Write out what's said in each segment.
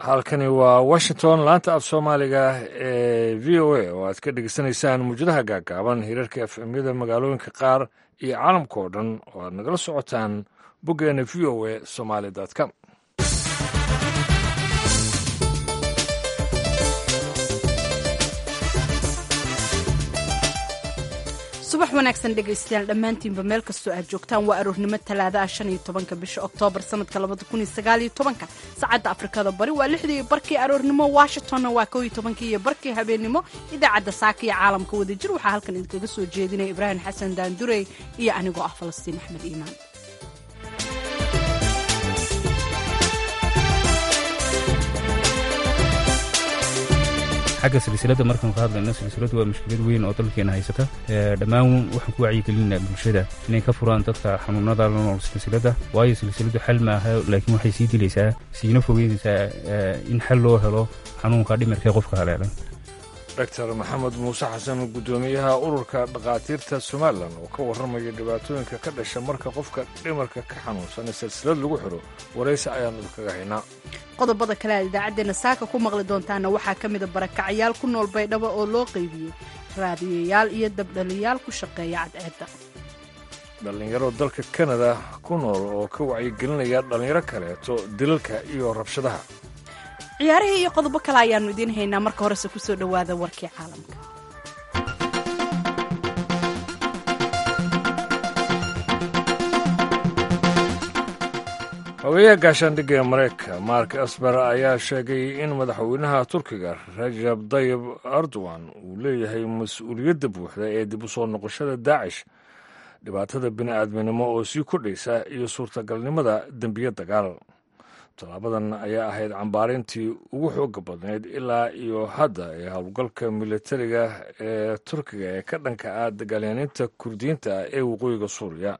halkani waa washington laanta af soomaaliga ee v o a oo aad ka dhegeysanaysaan muujadaha gaagaaban hirarka efemyada magaalooyinka qaar iyo caalamka oo dhan oo aad nagala socotaan boggeena v o a somaali com subax wanaagsan dhegaystayaal dhammaantiinba meel kastoo aad joogtaan waa aroornimo talaada ah shan iyo tobanka bisha oktoobar sanadka labada kun iyo sagaal iyo tobanka saacadda afrikada bari waa lixdii iyo barkii aroornimo washingtonna waa kow iyo tobankii iyo barkii habeennimo idaacadda saaka iyo caalamka wadajir waxaa halkan idinkaga soo jeedinaya ibraahim xasan daandurey iyo anigoo ah falastiin axmed iimaan xagga silsilada markaan ka hadlayno silsiladu waa mushkilad weyn oo dalkeena haysata dhammaan waxaan ku wacyigelinaa bulshada inay ka furaan dadka xanuunada la nool silsilada waayo silsiladu xal maaha laakiin waxay sii dilaysaa siina fogeynaysaa in xal loo helo xanuunka dhimirka qofka haleelan doctor maxamed muuse xasan guddoomiyaha ururka dhakhaatiirta somalilan oo ka warramaya dhibaatooyinka ka dhasha marka qofka dhimarka ka xanuunsan silsilad lagu xiro waraysi ayaanu idinkaga haynaa qodobada kale aad idaacaddeenna saaka ku maqli doontaana waxaa ka mida barakacyaal ku nool baydhabo oo loo qaybiyey raadiyayaal iyo dabdhaliyaal ku shaqeeya cadceedda dhallinyaro dalka kanada ku nool oo ka wacyigelinaya dhallinyaro kaleeto dilalka iyo rabshadaha ciyaarihii iyo qodobo kale ayaannu idiin haynaa marka horese ku soo dhowaada warkii caalamka xogeyaha gaashaandhigga ee maraykanka mark asber ayaa sheegay in madaxweynaha turkiga rajab dayib erdogan uu leeyahay mas-uuliyadda buuxda ee dib u soo noqoshada daacish dhibaatada bini'aadminimo oo sii kordhaysa iyo suurtagalnimada dembiye dagaal tallaabadan ayaa ahayd cambaarintii ugu xooga badnayd ilaa iyo hadda ee howlgalka militariga ee turkiga ee ka dhanka ah dagaalyaaniinta kurdiyiinta ee waqooyiga suuriya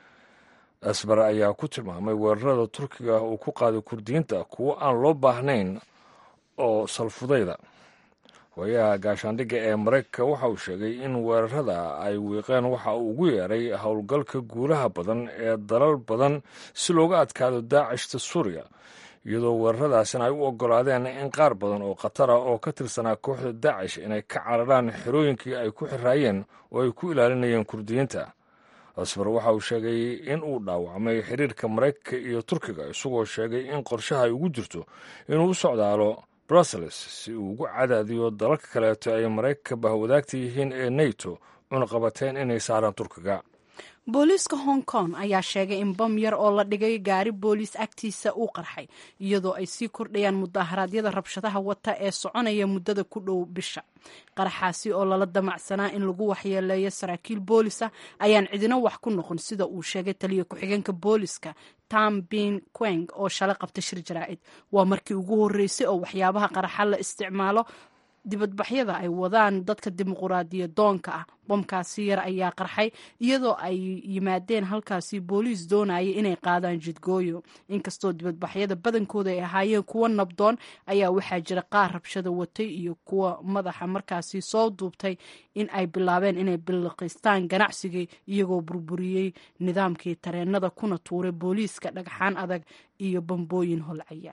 asbar ayaa ku tilmaamay weerarada turkiga uu ku qaaday kurdiyiinta kuwo aan loo baahnayn oo salfudayda hooyaha gaashaandhigga ee maraykanka waxa uu sheegay in weerarada ay wiiqeen waxa uu ugu yeeray howlgalka guulaha badan ee dalal badan si looga adkaado daacishta suuriya iyadoo weeraradaasina ay u oggolaadeen in qaar badan oo khatara oo ka tirsanaa kooxda daacish inay ka cararaan xerooyinkii ay ku xiraayeen oo ay ku ilaalinayeen kurdiyiinta asbar waxa uu sheegay in uu dhaawacmay xiriirka maraykanka iyo turkiga isagoo sheegay in qorshaha ay ugu jirto inuu u socdaalo brussels si uu ugu cadaadiyo dalalka kaleeto ay maraykanka bahwadaagta yihiin ee neto cunaqabateen inay saaraan turkiga booliiska hong kong ayaa sheegay in bam yar oo la dhigay gaari booliis agtiisa uu qarxay iyadoo ay sii kordhayaan mudaharaadyada rabshadaha wata ee soconaya muddada ku dhow bisha qaraxaasi oo lala damacsanaa in lagu waxyeeleeyo saraakiil boolis ah ayaan cidina wax ku noqon sida uu sheegay taliya ku-xigeenka booliska tam bin queng oo shalay qabta shir jaraa'id waa markii ugu horreysay oo waxyaabaha qaraxa la isticmaalo dibadbaxyada ay wadaan dadka dimuquraadiya doonka ah bomkaasi yar ayaa qarxay iyadoo ay yimaadeen halkaasi booliis doonaya inay qaadaan jidgooyo inkastoo dibadbaxyada badankooda ay ahaayeen kuwo nabdoon ayaa waxaa jira qaar rabshada watay iyo kuwa madaxa markaasi soo duubtay in ay bilaabeen inay biliqiistaan ganacsigii iyagoo burburiyey nidaamkii tareenada kuna tuuray booliiska dhagxaan adag iyo bambooyin holcaya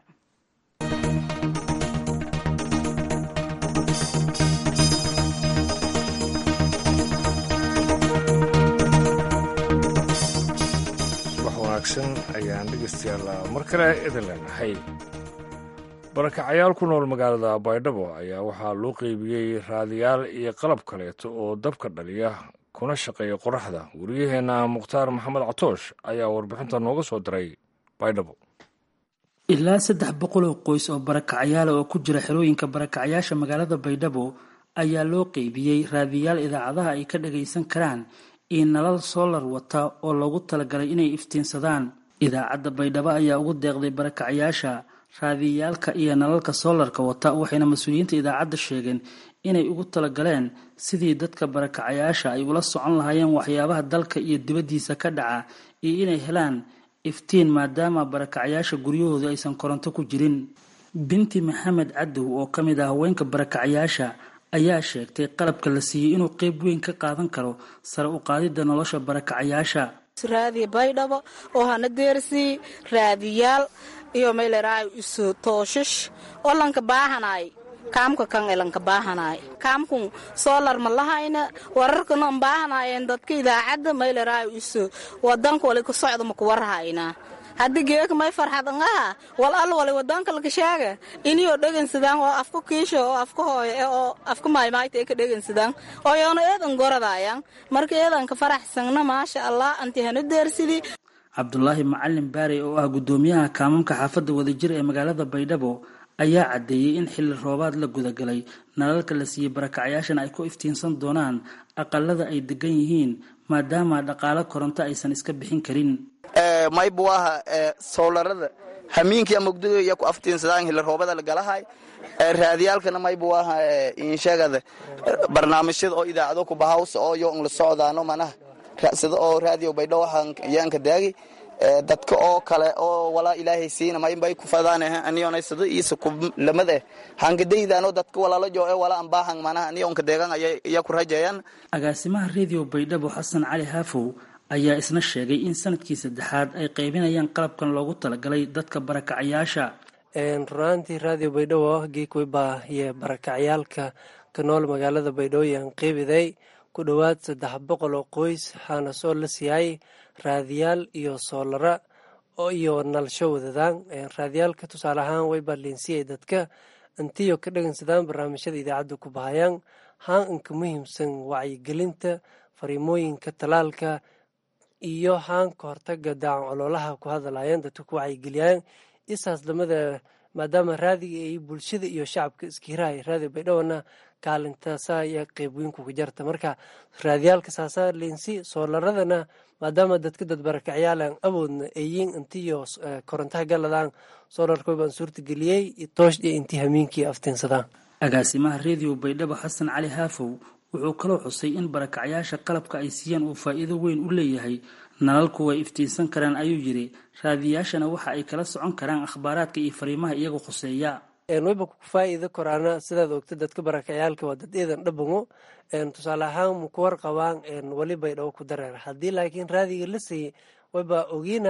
ayaan dhegeystayaal mar kale idin leenahay barakacayaal ku nool magaalada baydhabo ayaa waxaa loo qeybiyey raadiyaal iyo qalab kaleeto oo dabka dhaliya kuna shaqeeya qoraxda wariyaheenna mukhtaar maxamed catoosh ayaa warbixinta nooga soo diray baydhabo ilaa saddex boqol oo qoys oo barakacayaala oo ku jira xerooyinka barakacayaasha magaalada baydhabo ayaa loo qeybiyey raadiyaal idaacadaha ay ka dhagaysan karaan iyo nalal soolar wata oo loogu talagalay inay iftiinsadaan idaacadda baydhabo ayaa ugu deeqday barakacayaasha raadiyaalka iyo nalalka soolarka wata waxayna mas-uuliyiinta idaacadda sheegeen inay ugu talagaleen sidii dadka barakacayaasha ay ula socon lahaayeen waxyaabaha dalka iyo dibaddiisa ka dhaca iyo inay helaan iftiin maadaama barakacayaasha guryahooda aysan koronto ku jirin binti maxamed cadow oo ka mid ah haweenka barakacayaasha ayaa sheegtay qalabka la siiyey inuu qeyb weyn ka qaadan karo sare u qaadidda nolosha barakacayaasha raadiya baydhabo oo hana deersii raadiyaal iyo mayleraayo isu tooshash oo lanka baahanay kaamka kan elanka baahanay kaamkun soolar ma lahayna wararkana an baahanaayeen dadka idaacadda mayleraayo isu wadanka wali ku socda maku warhayna haddii geeka may farxadan aha wal al wali wadanka lakashaaga iniyoo dhegansadaan oo afka kiisho oo afka hooyo oo afka maaymaayta ee ka dhegansadaan oo yoona eedan goradaayan marka eedanka faraxsangna maasha allah anti hanu deersidi cabdulaahi macalin baarey oo ah guddoomiyaha kaamamka xaafadda wadajir ee magaalada baydhabo ayaa caddeeyey in xilli roobaad la gudagalay nalalka la siiyey barakacyaashana ay ku iftiinsan doonaan aqalada ay degan yihiin maadaama dhaqaalo koronto aysan iska bixin karin maybu aha soolarada hamiinkia mugdiga iyo ku aftiinsadaan hili roobada lagalahay raadiyaalkana maybu aha inshagada barnaamijyada oo idaacado ku bahaws oo yo la socdaano manaha sida oo raadiyo baydho waxaan yaanka daagi dadka oo kale oo walaa ilaahay siina maybay ku fadaan aniyona sida iisa ku lamad eh hankadaydaano dadka walaalo joo ee walaa ambaahan manaha aniyonka deegan iya ku rajeeyaan agaasimaha radio baydhabo xasan cali haafow ayaa isna sheegay in sanadkii saddexaad ay qaybinayaan qalabkan loogu talagalay dadka barakacayaasha runaantii raadiyo baydhabo geekwebaa iyo barakacyaalka ka nool magaalada baydhabo yaan qeybiday ku dhowaad saddex boqol oo qoys waxaana soo la siiyay raadiyaal iyo soolara iyo nalsho wadadaan raadiyaalka tusaale ahaan way baaliinsiyay dadka intiyo ka dhegeysadaan barnaamijyada idaacadda ku bahayaan haan inka muhiimsan wacyigelinta fariimooyinka talaalka iyo haan ka hortaga daacan coloolaha ku hadlayaan dadka ku wacyigeliyaan isaas lamada maadaama raadiga ay bulshada iyo shacabka iskiirahay raadiga baydhowna kaalintaasa iyo qeybweynku ku jarta marka raadiyaalka saasa leensi soolaradana maadaama dadka dad barakacyaal awoodna ayiin intiyo korontaha galadaan soolarkoy baan suurta geliyey toosh iyo intii hamiinkii aftiinsadaan agaasimaha radio baydhabo xasan cali haafow wuxuu kaloo xusay in barakacyaasha qalabka ay siiyaan uu faa'iido weyn u leeyahay nalalku way iftiinsan karaan ayuu yidhi raadiyaashana waxa ay kala socon karaan akhbaaraadka iyo fariimaha iyagu khuseeya wayba ku faa'iido koraana sidaad ogta dadka barakacayaalka waa dad eedan dhabango tusaale ahaan maku warqabaan weli baydhabo ku dareera haddii laakiin raadiga la siiyey wayba ogiina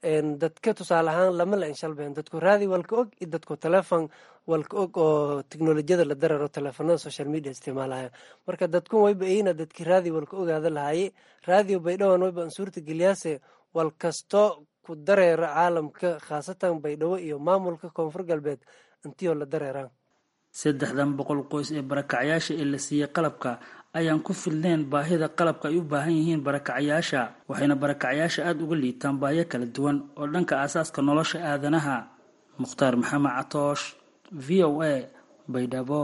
dadka tusaale ahaan lama la inshalbeen dadku raadi walka og iyo dadku telefon walka og oo teknolojiyada la dareero teleefanada social media isticmaalaya marka dadkun wayba eyna dadkii raadi walka ogaada lahaye raadiyo baydhawan wayba an suurta geliyaase wal kasto ku dareera caalamka khaasatan baydhabo iyo maamulka koonfur galbeed intiyoo la dareeraan saddexdan boqol qoys ee barakacyaasha ee la siiyey qalabka ayaan ku filneen baahida qalabka ay u baahan yihiin barakacyaasha waxayna barakacyaasha aada uga liitaan baahiyo kala duwan oo dhanka aasaaska nolosha aadanaha mukhtaar maxamed catoosh v o a baydhabo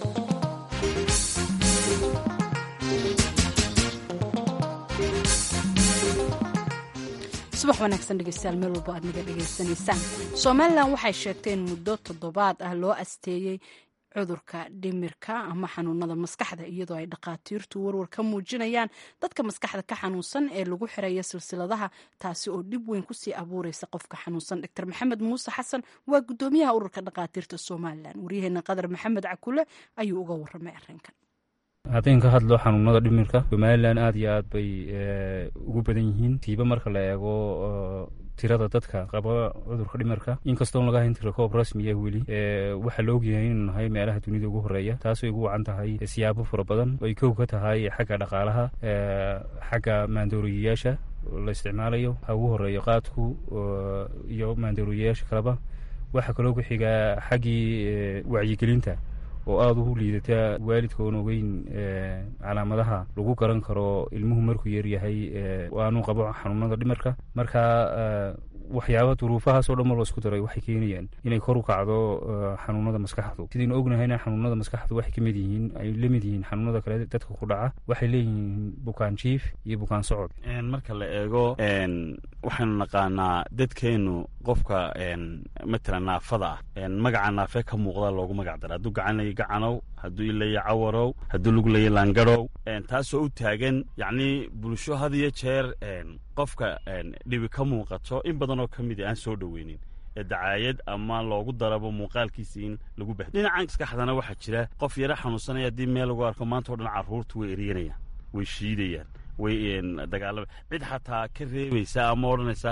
subax wanaagsan dhegeystayaal meel walbo aad naga dhegaysanaysaan somalilan waxay sheegtay in muddo toddobaad ah loo asteeyey cudurka dhimirka ama xanuunada maskaxda iyadoo ay dhakhaatiirtu warwar ka muujinayaan dadka maskaxda ka xanuunsan ee lagu xiraya silsiladaha taasi oo dhib weyn kusii abuureysa qofka xanuunsan dr maxamed muuse xasan waa gudoomiyaha ururka dhakhaatiirta somalilan waryaheena qadar maxamed cakule ayuu uga waramay arrinkan haddaynu ka hadlo xanuunada dhimirka somalilan aada iyo aad bay ugu badan yihiin tiiba marka la eego tirada dadka qaba cudurka dhimirka inkastoon laga hayn tira koob rasmi ah weli waxaa la ogyahay inuu nahay meelaha dunida ugu horeeya taasay ugu wacan tahay siyaabo fara badan ay kow ka tahay xagga dhaqaalaha xagga maandooriyayaasha la isticmaalayo ha ugu horeeyo qaadku iyo maandooriyayaasha kaleba waxaa kaloo ku xigaa xaggii wacyigelinta oo aada u liidata waalidka oon ogeyn calaamadaha lagu garan karo ilmuhu markuu yaryahay aanu qabo xanuunada dhimarka marka waxyaaba duruufahaasoo dhan mar la isku daray waxay keenayaan inay kor u kacdo xanuunada maskaxdu sidaynu ognahayna xanuunada maskaxdu waxay kamid yihiin ay la mid yihiin xanuunada kale dadka ku dhaca waxay leeyihiin bukaan jiif iyo bukaan socod marka la eego waxaynu naqaanaa dadkeenu qofka matalan naafada ah magaca naafe ka muuqda loogu magac dara hadduu gacan laya gacanow hadduu ilaya cawarow hadduu lug laya laangarow taasoo u taagan yacnii bulsho had iyo jeer qofka dhibi ka muuqato in badan oo ka mid a aan soo dhoweynin ee dacaayad ama loogu darabo muuqaalkiisa in lagu bah dhinaca maskaxdana waxaa jira qof yaro xanuunsanaya haddii meel lagu arko maanta o dhan carruurtu way eryanayaan way shiidayaan way dagaalama cid xataa ka reebaysa ama odhanaysa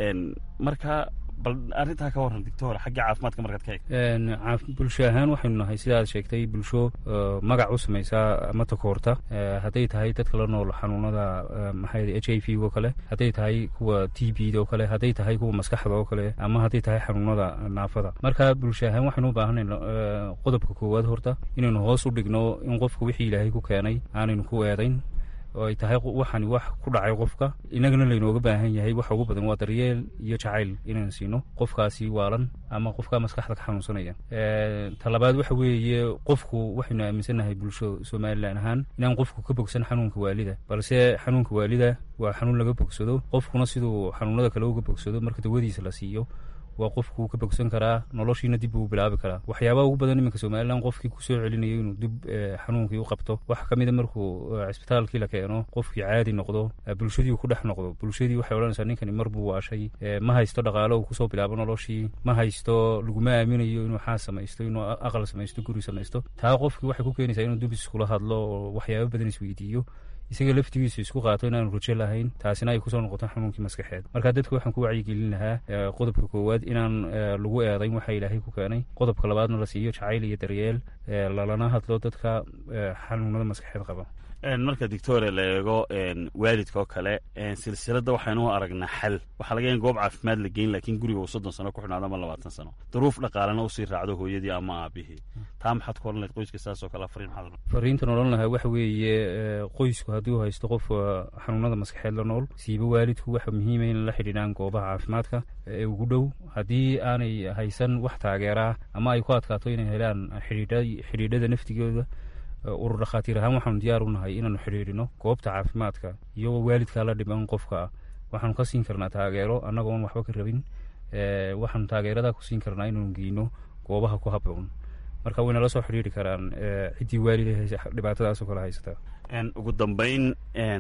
marka bal arrintaa ka warran doctor xagga caafimaadka markaad ka eeg bulsho ahaan waxaynu nahay sidaad sheegtay bulsho magac u samaysaa ama takoorta hadday tahay dadka la nool xanuunada maxay h i v oo kale hadday tahay kuwa t b oo kale hadday tahay kuwa maskaxda oo kale ama hadday tahay xanuunada naafada marka bulsho ahaan waxaynu u baahanay qodobka koowaad horta inaynu hoos u dhigno in qofka wixii ilaahay ku keenay aanaynu ku eedayn oo ay tahay waxani wax ku dhacay qofka inagana laynooga baahan yahay waxa ugu badan waa daryeel iyo jacayl inaan siino qofkaasi waalan ama qofka maskaxda ka xanuunsanaya talabaad waxa weeye qofku waxaynu aaminsannahay bulsho somalilan ahaan inaan qofku ka bogsan xanuunka waalida balse xanuunka waalida waa xanuun laga bogsado qofkuna siduu xanuunada kale uga bogsado marka dawadiisa la siiyo waa qofkuu ka bogsan karaa noloshiina dib uu bilaabi karaa waxyaabaha ugu badan iminka somalilan qofkii kusoo celinayo inuu dib xanuunkii u qabto waxa ka mida markuu cisbitaalkii la keeno qofkii caadi noqdo bulshadii uu ku dhex noqdo bulshadii waxay odhanaysaa ninkani mar buu waashay ma haysto dhaqaalo uu kusoo bilaabo noloshii ma haysto laguma aaminayo inuu xaas samaysto inuu aqal samaysto guri samaysto taa qofkii waxay ku keenaysaa inuu dib iskula hadlo oo waxyaaba badan isweydiiyo isaga laftigiisu isku qaato inaanu rajo lahayn taasina ay kusoo noqoto xanuunkii maskaxeed marka dadka waxaan ku wacyigelin lahaa qodobka koowaad inaan lagu eedayn waxa ilaahay ku keenay qodobka labaadna la siiyo jacayl iyo daryeel lalana hadlo dadka xanuunada maskaxeed qaba marka doctore la eego waalidka oo kale silsiladda waxaynu aragnaa xal waxaa laga in goob caafimaad la geyn lakiin guriga uu soddon sano ku xidhnaado ama labaatan sano duruuf dhaqaalena usii raacdo hooyadii ama aabihii taa maxaad ku odhan lahayd qoyska saasoo kale fariin maxaad fariintan odhan lahaa waxa weeye qoysku haddii uu haysto qof xanuunada maskaxeed la nool siiba waalidku waxa muhiima in la xidhiidhaan goobaha caafimaadka ee ugu dhow haddii aanay haysan wax taageeraa ama ay ku adkaato inay helaan xidhiidhada naftigooda urur dhakhaatiir ahaan waxaanu diyaar u nahay inaanu xidhiidhino goobta caafimaadka iyagoo waalidkaa la dhiban qofka ah waxaanu ka siin karnaa taageero annagoon waxba ka rabin waxaanu taageeradaa ku siin karnaa inaanu geyno goobaha ku habboon marka wayna la soo xidhiidri karaan ciddii waalida dhibaatadaasoo kale haysata ugu dambayn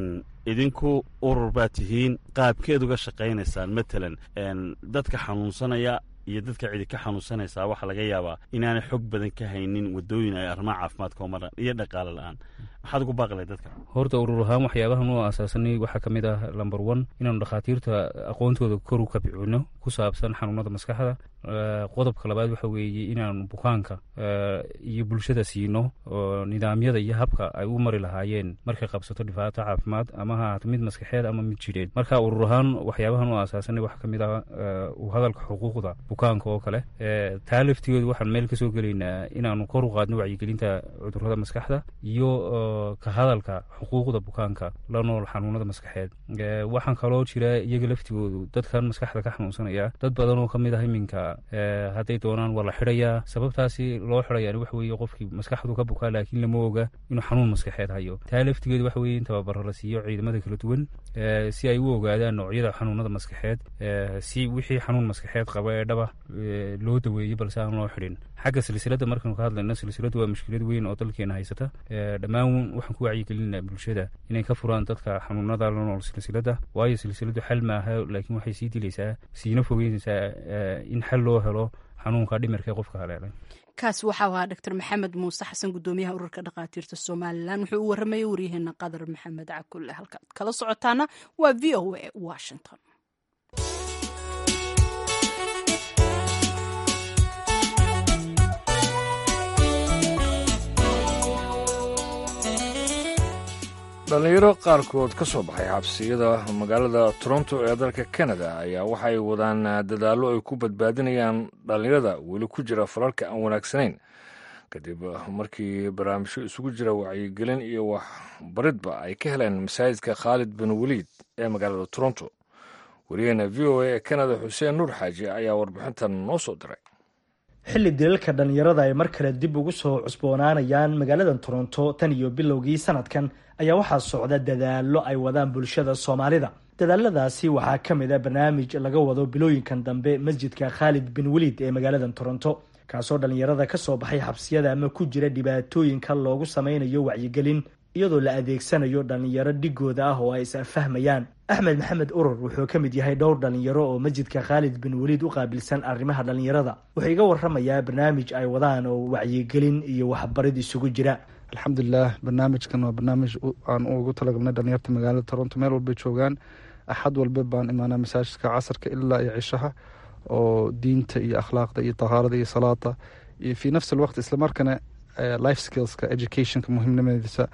idinku urur baad tihiin qaabkeed uga shaqaynaysaan matalan dadka xanuunsanaya iyo dadka cidi ka xanuunsanaysaa waxaa laga yaabaa inaanay xog badan ka haynin wadooyin ay arrimaha caafimaadka oo maran iyo dhaqaale la-aan maxaad ugu baaqlay dadka horta urur ahaan waxyaabahan u asaasanay waxaa ka mid ah lomber one inaanu dhakhaatiirta aqoontooda kor u kabcino ku saabsan xanuunada maskaxda qodobka labaad waxa weeye inaanu bukaanka iyo bulshada siino oo nidaamyada iyo habka ay u mari lahaayeen markay qabsato dhibaato caafimaad ama ha ahaato mid maskaxeed ama mid jidheed marka urur ahaan waxyaabahan u asaasanay waxaa ka mid ah u hadalka xuquuqda bukaanka oo kale taa laftigeedu waxaan meel kasoo gelaynaa inaanu kor u qaadno wacyigelinta cudurada maskaxda iyo ka hadalka xuquuqda bukaanka la nool xanuunada maskaxeed waxaan kaloo jira iyaga laftigoodu dadkan maskaxda ka xanuunsanaya dad badan oo kamid ah iminka hadday doonaan waa la xidhayaa sababtaasi loo xidhayaan waxa weeye qofkii maskaxdu ka bukaa laakiin lama oga inuu xanuun maskaxeed hayo taa laftigeedu waxa weye in tababaro la siiyo ciidamada kala duwan si ay u ogaadaan noocyada xanuunada maskaxeed si wixii xanuun maskaxeed qaba ee dhaba loo daweeyo balse aan loo xidhin xagga silsiladda markaanu ka hadlayno silsiladdu waa mushkilad weyn oo dalkeena haysata dhammaan waxaan ku wacyigelinaa bulshada inay ka furaan dadka xanuunada la nool silsiladda waayo silsiladdu xal maaha laakiin waxay sii dilaysaa siina fogeynaysaa in xal loo helo xanuunka dhimirka ee qofka haleelay kaas waxau ahaa dr maxamed muuse xasan gudoomiyaha ururka dhakhaatiirta somalilan wuxuu u waramayay waryaheena qadar maxamed cakulle halkaad kala socotaana waa v o a washington dhallinyaro qaarkood ka soo baxay xabsiyada magaalada toronto ee dalka kanada ayaa waxa ay wadaan dadaallo ay ku badbaadinayaan dhallinyarada weli ku jira falalka aan wanaagsanayn kadib markii barnaamijyo isugu jira wacyigelin iyo waxbaridba ay ka heleen masaajidka khaalid bin weliid ee magaalada toronto wariyaheena v o a ee kanada xuseen nuur xaaji ayaa warbixintan noo soo diray xilli dilalka dhallinyarada ay mar kale dib ugu soo cusboonaanayaan magaalada toronto tan iyo bilowgii sanadkan ayaa waxaa socda dadaallo ay wadaan bulshada soomaalida dadaaladaasi waxaa ka mid a barnaamij laga wado bilooyinkan dambe masjidka khaalid bin weliid ee magaalada toronto kaasoo dhallinyarada kasoo baxay xabsiyada ama ku jira dhibaatooyinka loogu sameynayo wacyigelin iyadoo la adeegsanayo dhallinyaro dhigooda ah oo ay is-fahmayaan axmed maxamed urur wuxuu ka mid yahay dhowr dhallinyaro oo masjidka khaalid bin weliid u qaabilsan arrimaha dhallinyarada wuxuu iga waramayaa barnaamij ay wadaan oo wacyigelin iyo waxbarid isugu jira alxamdulilah barnaamijkan waa barnaamij aan ugu talagalnay dhalinyarta magaalada toronto meel walbay joogaan axad walba baan imaanaa masaajidka casarka ilaa iyo cishaha oo diinta iyo akhlaaqda iyo tahaarada iyo salaada iyo fii nafsi alwaqt islamarkana life skillska educationka muhiimnimadiisa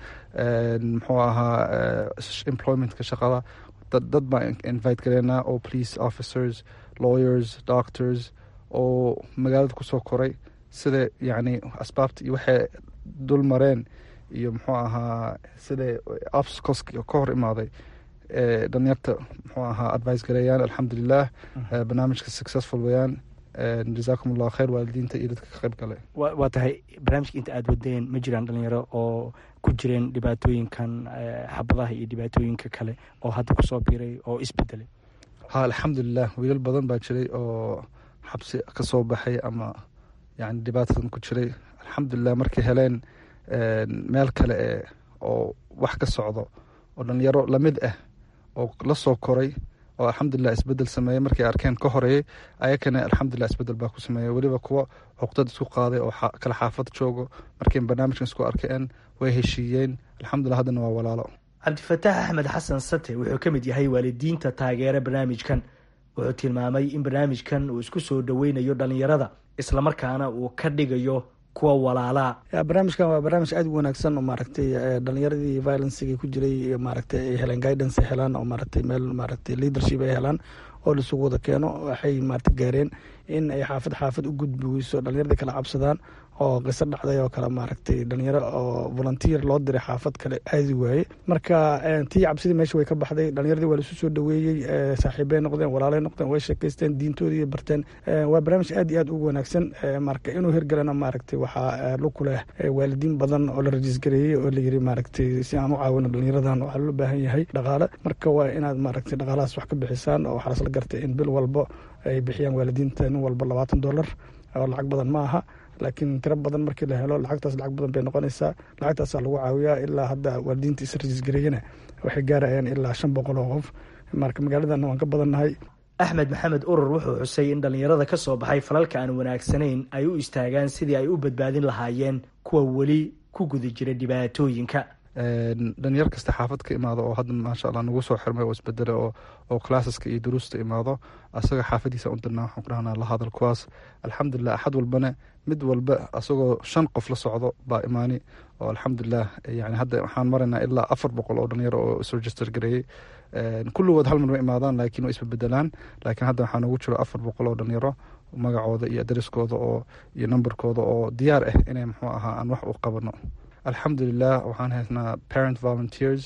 muxuu ahaa employmentka shaqada dad baan invite gareynaa oo police officers lawyers doctors oo magaalada kusoo koray sida yacni asbaabta iyo waxay dul mareen iyo muxuu ahaa sida obstacles ka hor imaaday dhalinyarta muxuu ahaa advice gareeyaan alxamdulilah barnaamijka successful weyaan jazaakum allahu khayr waalidiinta iyo dadka ka qayb gale waa tahay barnaamijka inta aada wadeen ma jiraan dhalinyaro oo ku jireen dhibaatooyinkan xabadaha iyo dhibaatooyinka kale oo hadda kusoo biiray oo isbedelay ha alxamdulilah wiilal badan baa jiray oo xabsi ka soo baxay ama yani dhibaatadan ku jiray alxamdulilah markay heleen meel kale e oo wax ka socdo oo dhalinyaro lamid ah oo la soo koray oo alxamdulilah isbedel sameeyey markay arkeen ka horeeyey ayakana alxamdulilah isbedel baa ku sameeyey weliba kuwa cuqdad isku qaaday oo kala xaafad joogo markay barnaamijkan isku arkeen way heshiiyeen alxamdulilah haddana waa walaalo cabdifataax axmed xasan sate wuxuu ka mid yahay waalidiinta taageera barnaamijkan wuxuu tilmaamay in barnaamijkan uu isku soo dhoweynayo dhalinyarada islamarkaana uu ka dhigayo kuwa walaalaa barnaamijkan waa barnaamij aada u wanaagsan oo maaragtay dhalinyaradii violencega ku jiray maaragtay ay heleen guidance ay helaan oo maaragtay meel maaragtay leadership ay helaan oo laisugu wada keeno waxay maaragtay gaareen in ay xaafad xaafad u gudbi weyso dhalinyaradii kala cabsadaan oo qiso dhacday oo kale maaragtay dhalinyaro oo volunteer loo diray xaafad kale aadi waaye marka tii cabsidii meesha way ka baxday dhalinyaradii waa laisu soo dhaweeyey saaxiibey noqdeen walaaley noqdeen way sheekeysteen diintoodii barteen waa barnaamij aad iyo aad ugu wanaagsan marka inuu hirgalana maaragtay waxaa luku leh waalidiin badan oo la rajiisgareeyey oo layiri maaragtay si aan u caawino dhalinyaradan waxaa loo baahan yahay dhaqaale marka waa inaad maaragtay dhaqaalahaas wax ka bixisaan oo waxaa lasla gartay in bil walbo ay bixiyaan waalidiinta nin walba labaatan dollar oo lacag badan ma aha laakiin tiro badan markii la helo lacagtaas lacag badan bay noqonaysaa lacagtaasaa lagu caawiyaa ilaa hadda waalidiinta israjiisgareeyana waxay gaarayaan ilaa shan boqol oo qof marka magaaladana waan ka badannahay axmed maxamed urur wuxuu xusay in dhallinyarada ka soo baxay falalka aan wanaagsanayn ay u istaagaan sidii ay u badbaadin lahaayeen kuwa weli ku guda jira dhibaatooyinka dhalinyar kasta xaafad ka imaado oo hadda maasha allah nagu soo xirmay oo isbedele oo classeska iyo duruusta imaado asaga xaafadiisa u dirnaa waxaan ku dhahnaa la hadal kuwaas alxamdulilah axad walbana mid walba asagoo shan qof la socdo baa imaani oo alxamdulilah yani hadda waxaan maraynaa ilaa afar boqol oo dhalinyaro oo isregister gareeyey kulligood hal mar ma imaadaan laakiin way isbebedelaan laakiin hadda waxaa nagu jiro afar boqol oo dhalinyaro magacooda iyo adreskooda oo iyo numberkooda oo diyaar ah inay muxuu ahaa aan wax u qabano alxamdulilah waxaan haysnaa parent volunteers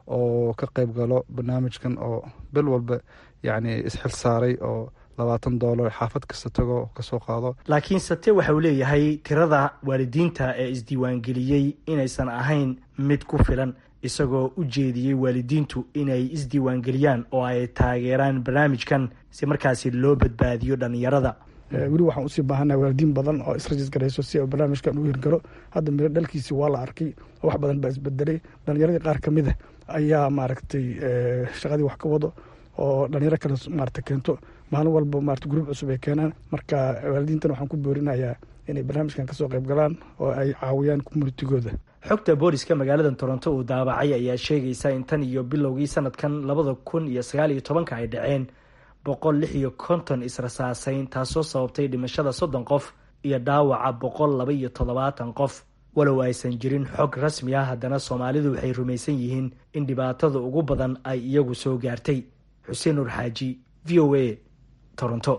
oo ka qayb galo barnaamijkan oo bil walba yacni isxil saaray oo labaatan doolar xaafad kasta tago kasoo qaado laakiin sate waxa uu leeyahay tirada waalidiinta ee isdiiwaangeliyey inaysan ahayn mid ku filan isagoo u jeediyey waalidiintu inay isdiiwaangeliyaan oo ay taageeraan barnaamijkan si markaasi loo badbaadiyo dhalinyarada weli waxaan usii baahanaa waalidiin badan oo israjis garayso si barnaamijkan u hirgalo hadda miro dhalkiisi waa la arkay oo wax badan baa isbedelay dhalinyaradii qaar kamid a ayaa maaragtay shaqadii wax ka wado oo dhalinyaro kale maarata keento maalin walba maarata gruub cusub ay keenaan marka waalidiintan waxaan ku boorinayaa inay barnaamijkan kasoo qayb galaan oo ay caawiyaan communitigooda xogta booliska magaalada toronto uu daabacay ayaa sheegaysa in tan iyo bilowgii sanadkan labada kun iyo sagaal iyo tobanka ay dhaceen boqol lix iyo konton israsaasayn taasoo sababtay dhimashada soddon qof iyo dhaawaca boqol laba iyo toddobaatan qof walow aysan jirin xog rasmi ah haddana soomaalidu waxay rumaysan yihiin in dhibaatada ugu badan ay iyagu soo gaartay xuseen nur xaaji v o a toronto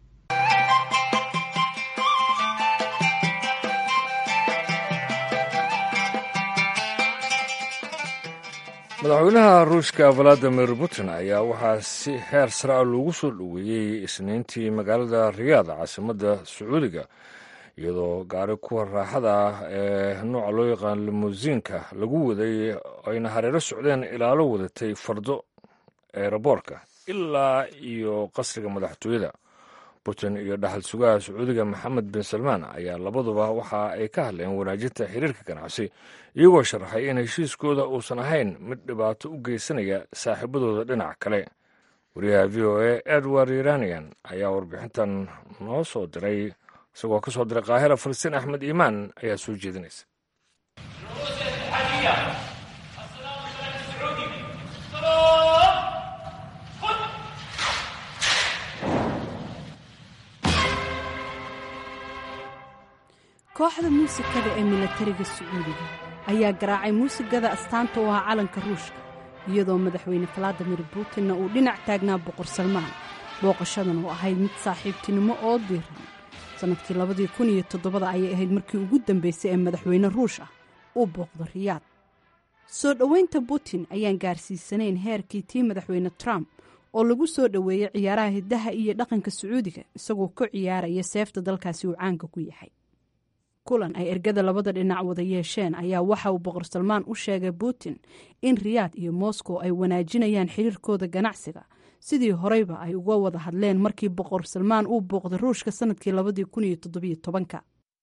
madaxweynaha ruushka valadimir putin ayaa waxaa si heer sare a loogu soo dhoweeyey isniintii magaalada riyaad caasimadda sacuudiga iyadoo gaari kuwa raaxada ah ee nooca loo yaqaan limusiinka lagu waday ayna hareero socdeen ilaalo wadatay fardo eeraboorka ilaa iyo qasriga madaxtooyada putin iyo dhaxal sugaha sacuudiga maxamed bin salmaan ayaa labaduba waxa ay ka hadleen wanaajinta xiriirka ganacsi iyagoo sharaxay in heshiiskooda uusan ahayn mid dhibaato u geysanaya saaxiibadooda dhinac kale wariyaha v o a edward iranian ayaa warbixintan noo soo diray isagoo ka soo diray qaahira falastiin axmed iimaan ayaa soo jeedinaysa kooxda muusikada ee milatariga sacuudiga ayaa garaacay muusigada astaanta u ahaa calanka ruushka iyadoo madaxweyne valadimir putinna uu dhinac taagnaa boqor salmaan booqashadan oo ahayd mid saaxiibtinimo oo diiran sannadkii labadii kun iyo todobada ayay ahayd markii ugu dambeysay ee madaxweyne ruush ah uu booqdo riyaad soo dhoweynta putin ayaan gaarsiisanayn heerkii tii madaxweyne trump oo lagu soo dhoweeyey ciyaaraha hiddaha iyo dhaqanka sacuudiga isagoo ka ciyaaraya seefta dalkaasi uu caanka ku yahay kulan ay ergada labada dhinac wada yeesheen ayaa waxa uu boqor salmaan u sheegay putin in riyaad iyo moscow ay wanaajinayaan xiriirkooda ganacsiga sidii horeyba ay uga wada hadleen markii boqor salmaan uu booqday ruushka sanadkii labadii kun iyo toddobiyo tobanka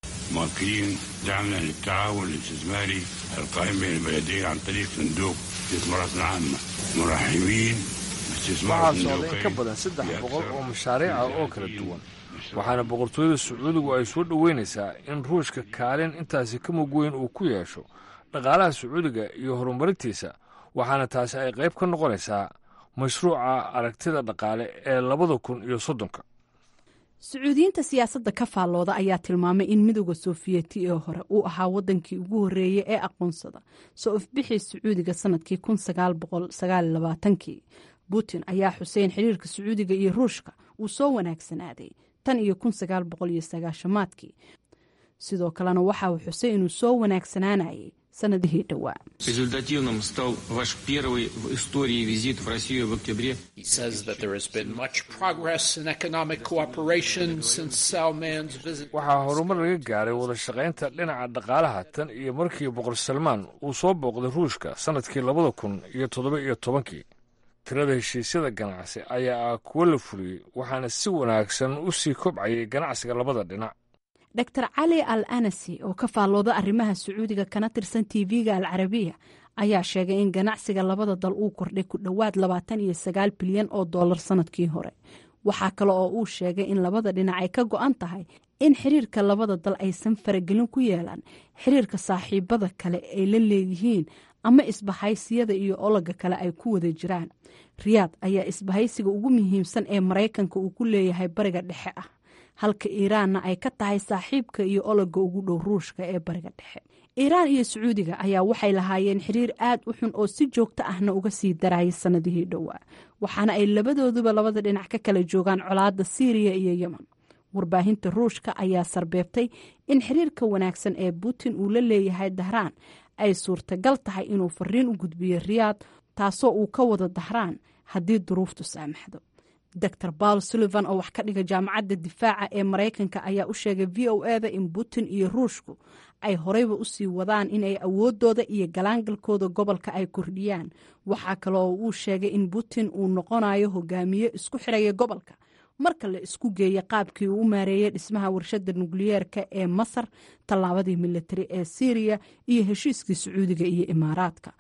مؤكدين دعمنا للتعاون الاستثماري القائم بين البلدين عن طريق صندوق استثمارات عامة مرحبين waxaa socday in ka badan saddex boqol oo mashaariic ah oo kala duwan waxaana boqortooyada sacuudigu ay soo dhoweynaysaa in ruushka kaalin intaasi ka mug weyn uu ku yeesho dhaqaalaha sacuudiga iyo horumarintiisa waxaana taasi ay qayb ka noqonaysaa mashruuca aragtida dhaqaale ee labada kun iyo soddonka sacuudiyiinta siyaasadda ka faallooda ayaa tilmaamay in midooda sofiyeeti ee hore uu ahaa wadankii ugu horreeyey ee aqoonsada soo ifbixii sacuudiga sanadkii kun sagaal boqol sagaal iyo labaatankii putin ayaa xuseen xiriirka sacuudiga iyo ruushka uu soo wanaagsanaaday tan iyo kun sagaal boqol iyo sagaashamaadkii sidoo kalena waxa uu xusay inuu soo wanaagsanaanayay sanadihii dhowaa Результативным стал ваш первый в истории визит в Россию в октябре. He says that there has been much progress in economic cooperation since Salman's visit. waxaa horumar laga gaaray wada shaqaynta dhinaca dhaqaalaha tan iyo markii boqor salmaan uu soo booqday ruushka sannadkii labada kun iyo toddoba iyo tobankii tirada heshiisyada ganacsi ayaa ah kuwo la fuliyey waxaana si wanaagsan u sii kobcayay ganacsiga labada dhinac dor cali al anasi oo ka faallooda arrimaha sacuudiga kana tirsan tv-ga al carabiya ayaa sheegay in ganacsiga labada dal uu kordhay ku dhowaad labaatan iyo sagaal bilyan oo dollar sanadkii hore waxaa kale oo uu sheegay in labada dhinac ay ka go-an tahay in xiriirka labada dal aysan faragelin ku yeelan xiriirka saaxiibada kale ay la leeyihiin ama isbahaysiyada iyo ologa kale ay ku wada jiraan riyaad ayaa isbahaysiga ugu muhiimsan ee maraykanka uu ku leeyahay bariga dhexe ah halka iiraanna ay ka tahay saaxiibka iyo ologa ugu dhow ruushka ee bariga dhexe iiraan iyo sacuudiga ayaa waxay lahaayeen xiriir aad u xun oo si joogto ahna uga sii darayay sanadihii dhowaa waxaana ay labadooduba labada dhinac ka kala joogaan colaadda siiriya iyo yemen warbaahinta ruushka ayaa sarbeebtay in xiriirka wanaagsan ee putin uu la leeyahay dahraan ay suurtagal tahay inuu fariin u gudbiyo riyaad taasoo uu ka wado dahraan haddii duruuftu saamaxdo dor paul sullivan oo wax ka dhiga jaamacadda difaaca ee maraykanka ayaa u sheegay v o eda in putin iyo ruushku ay horeyba usii wadaan inay awoodooda iyo galaangalkooda gobolka ay kordhiyaan waxaa kale oo uu sheegay in putin uu noqonayo hogaamiye isku xiraya gobolka marka la isku geeya qaabkii uu u maareeyay dhismaha warshada nukliyeerka ee masar tallaabadii militari ee syriya iyo heshiiskii sacuudiga iyo imaaraadka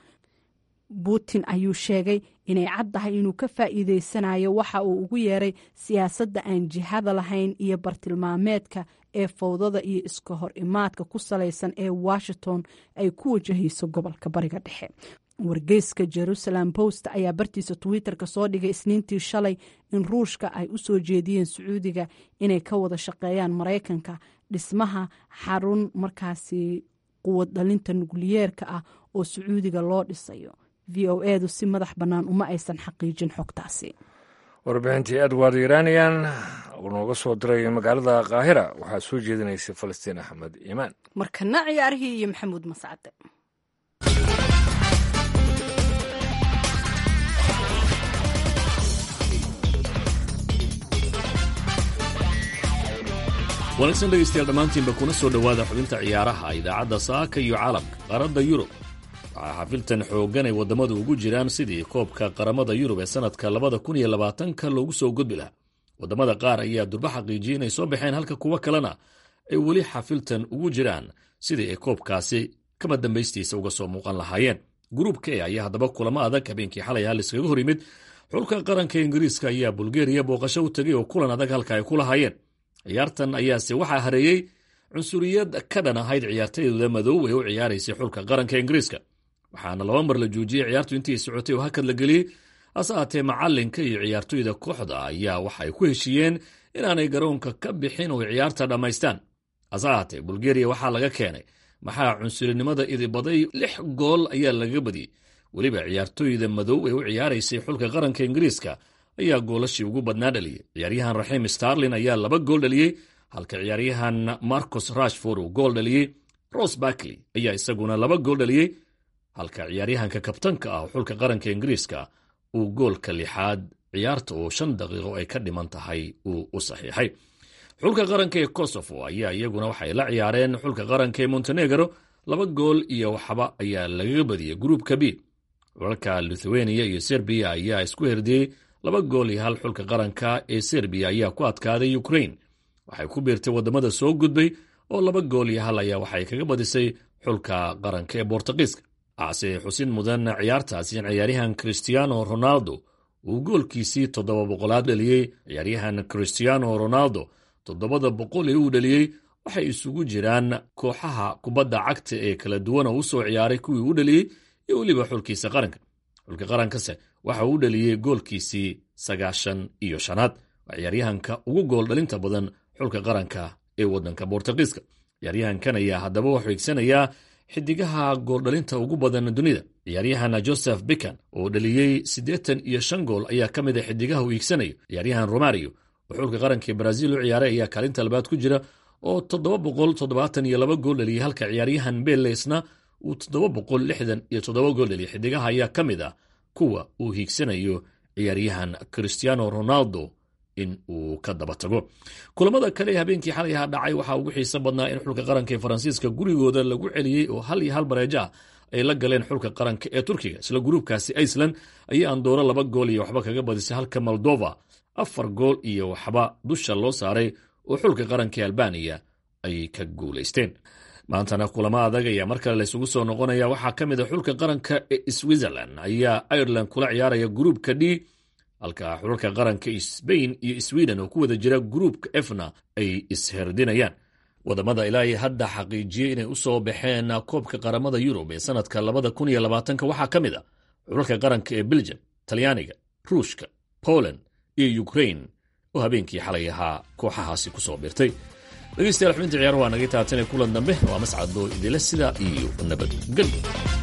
putin ayuu sheegay inay caddahay inuu ka faa'iideysanayo waxa uu ugu yeeray siyaasadda aan jihada lahayn iyo bartilmaameedka ee fowdada iyo iska hor imaadka ku salaysan ee washington ay ku wajahayso gobolka bariga dhexe wargeyska jerusalem post ayaa bartiisa twitter-ka soo dhigay isniintii shalay in ruushka ay u soo jeediyeen sacuudiga inay ka wada shaqeeyaan maraykanka dhismaha xarun markaasi quwad dhalinta nukliyeerka ah oo sacuudiga loo dhisayo v o edu si madax bannaan uma aysan xaqiijin xogtaasi warbixintii edward iranian uu nooga soo diray magaalada kaahira waxaa soo jeedinaysay falastiin axmed iimaan markana ciyaarihii iyo maxamuud mascade wanaagsan dhegaystayaal dhammaantiinba kuna soo dhowaada xubinta ciyaaraha idaacadda saaka iyo caalamka qaaradda yurub waxaa xafiltan xooggan ay waddamadu ugu jiraan sidii koobka qaramada yurub ee sannadka labada kun iyo labaatanka loogu soo gudbi lahaa waddamada qaar ayaa durba xaqiijiyey inay soo baxeen halka kuwo kalena ay weli xafiltan ugu jiraan sidii ay koobkaasi kama dambaystiisa uga soo muuqan lahaayeen gruubka e ayaa haddaba kulamo adag habeenkii xalay hal iskaga hor yimid xulka qaranka ingiriiska ayaa bulgeriya booqasho u tegay oo kulan adag halka ay ku lahaayeen ciyaartan ayaase waxaa hareeyey cunsuriyad ka dhan ahayd ciyaartayda madow ee u ciyaaraysay xulka qaranka ingiriiska waxaana laba mar la joojiyey ciyaartu intii socotay oo hakad la geliyey hase haatee macalinka iyo ciyaartoyda kooxda ayaa waxa ay ku heshiiyeen inaanay garoonka ka bixin oo ciyaarta dhammaystaan hase haatee bulgeriya waxaa laga keenay maxaa cunsurinimada idibaday lix gool ayaa lagaga badiyey weliba ciyaartoyda madow ee u ciyaaraysay xulka qaranka ingiriiska ayaa goolashii ugu badnaa dhaliyey ciyaaryahan raxiim starlin ayaa laba gool dhaliyey halka ciyaaryahan marcus rashford uu gool dhaliyey ros barkley ayaa isaguna laba gool dhaliyey halka ciyaaryahanka kabtanka ah xulka qaranka ingiriiska uu goolka lixaad ciyaarta oo shan daqiiqo ay ka dhiman tahay uu u saxiixay xulka qaranka ee kosovo ayaa iyaguna waxay la ciyaareen xulka qaranka ee montenegro laba gool iyo waxba ayaa lagaga badiyey gruupka b xulalka lithuania iyo serbiya ayaa isku herdiyey laba gool iyo hal xulka qaranka ee serbiya ayaa ku adkaaday ukrain waxay ku biirtay waddamada soo gudbay oo laba gool iyo hal ayaa waxay kaga badisay xulka qaranka ee bortugiiska ase xusin mudan ciyaartaasi in ciyaaryahan christiano ronaldo uu goolkiisii toddoba boqolaad dhaliyey ciyaaryahan christiano ronaldo toddobada boqol ee uu dhaliyey waxay isugu jiraan kooxaha kubadda cagta ee kala duwan oo u soo ciyaaray kuwii u dhaliyey iyo weliba xulkiisa qaranka xulka qarankase waxa uu dhaliyey goolkiisii sagaashan iyo shanaad waa ciyaaryahanka ugu gool dhalinta badan xulka qaranka ee waddanka bortugiiska ciyaaryahankan ayaa haddaba wuxuu higsanayaa xidigaha gooldhalinta ugu badan dunida ciyaaryahan joseph bikan oo dhaliyey siddeetan iyo shan gool ayaa ka mid a xidigaha uu iigsanayo ciyaaryahan romario oo xulka qaranka brazil u ciyaaray ayaa kaalinta labaad ku jira oo toddoba boqol toddobaatan iyo laba gool dhaliyey halka ciyaaryahan belesna uu toddoba boqol lixdan iyo toddoba gool dhaliyey xidigaha ayaa ka mid ah kuwa uu hiigsanayo ciyaaryahan christiano ronaldo in uu ka daba tago kulamada kale ee habeenkii xalay ahaa dhacay waxaa ugu xiiso badnaa in xulka qaranka ee faransiiska gurigooda lagu celiyey oo hal iyo hal bareejo ah ay la galeen xulka qaranka ee turkiga isla gruubkaasi iceland ayaa andooro laba gool iyo waxba kaga badisay halka moldova afar gool iyo waxba dusha loo saaray oo xulka qaranka ee albaniya ay ka guulaysteen maantana kulamo adag ayaa mar kale laysugu soo noqonaya waxaa ka mid a xulka qaranka ee switzerland ayaa ireland kula ciyaaraya gruubka d halka xulalka qaranka sbain iyo sweden oo ku wada jira gruupka efna ay isherdinayaan wadamada ilaa hadda xaqiijiyey inay u soo baxeen koobka qaramada yurub ee sanadka labada kun iyo labaatanka waxaa ka mid a xulalka qaranka ee belgium talyaaniga ruushka poland iyo ukrain oo habeenkii xalay ahaa kooxahaasi ku soo birtay dhegeystayaal xubinta ciyaar waa naga taatanee kulan dambe waa mascadoo idile sidaa iyo nabadgelyo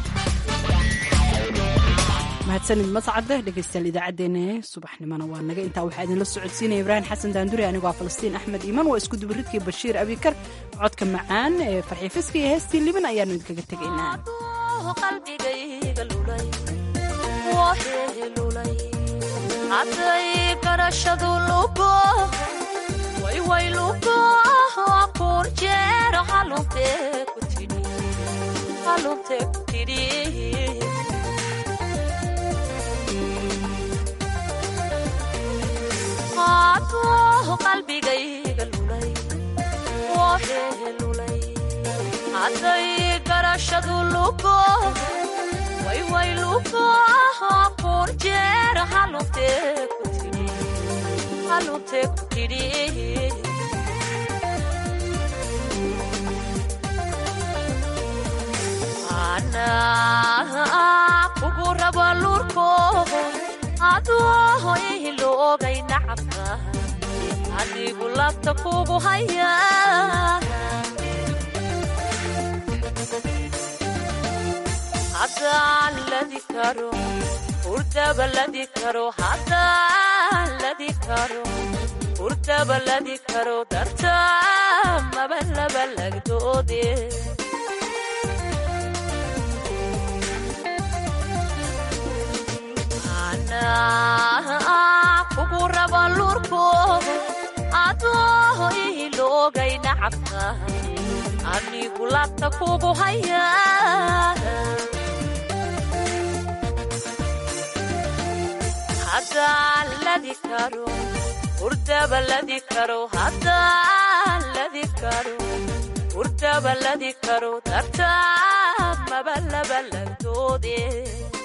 mahadsanid mascade dhegeystayaal idaacaddeenna subaxnimona waa naga intaa waxaa idinla socodsiinaya ibraahim xasan daanduri anigoo falastiin axmed iiman waa isku dubaridkii bashiir abikar codka macaan ee farxii fiska iyo heestii liban ayaanu idinkaga tegaynaa hadday garashadu lugo wayway lugo kuur jeer halunte ku tidhi halunte ku tidhi hadduu qalbigayga lulay wooxehe lulay hadday garashadu lugo wayway lugo kuur jeer halunte ku tidhi halunte ku tidhi ana kugu rabo lurko adoo ihilogay nacabka adigu labta kugu haya haddaan ladi karo hurdaba ladi karo haddaan ladi karo hurdaba ladi karo darta maba laba lagdoode kugu rabo lurko adoo ihilogay nacabka anigu labta kugu haya haddaan ladi karo hurdaba ladi karo haddaan ladi karo hurdaba ladi karo darta maba laba lagdoode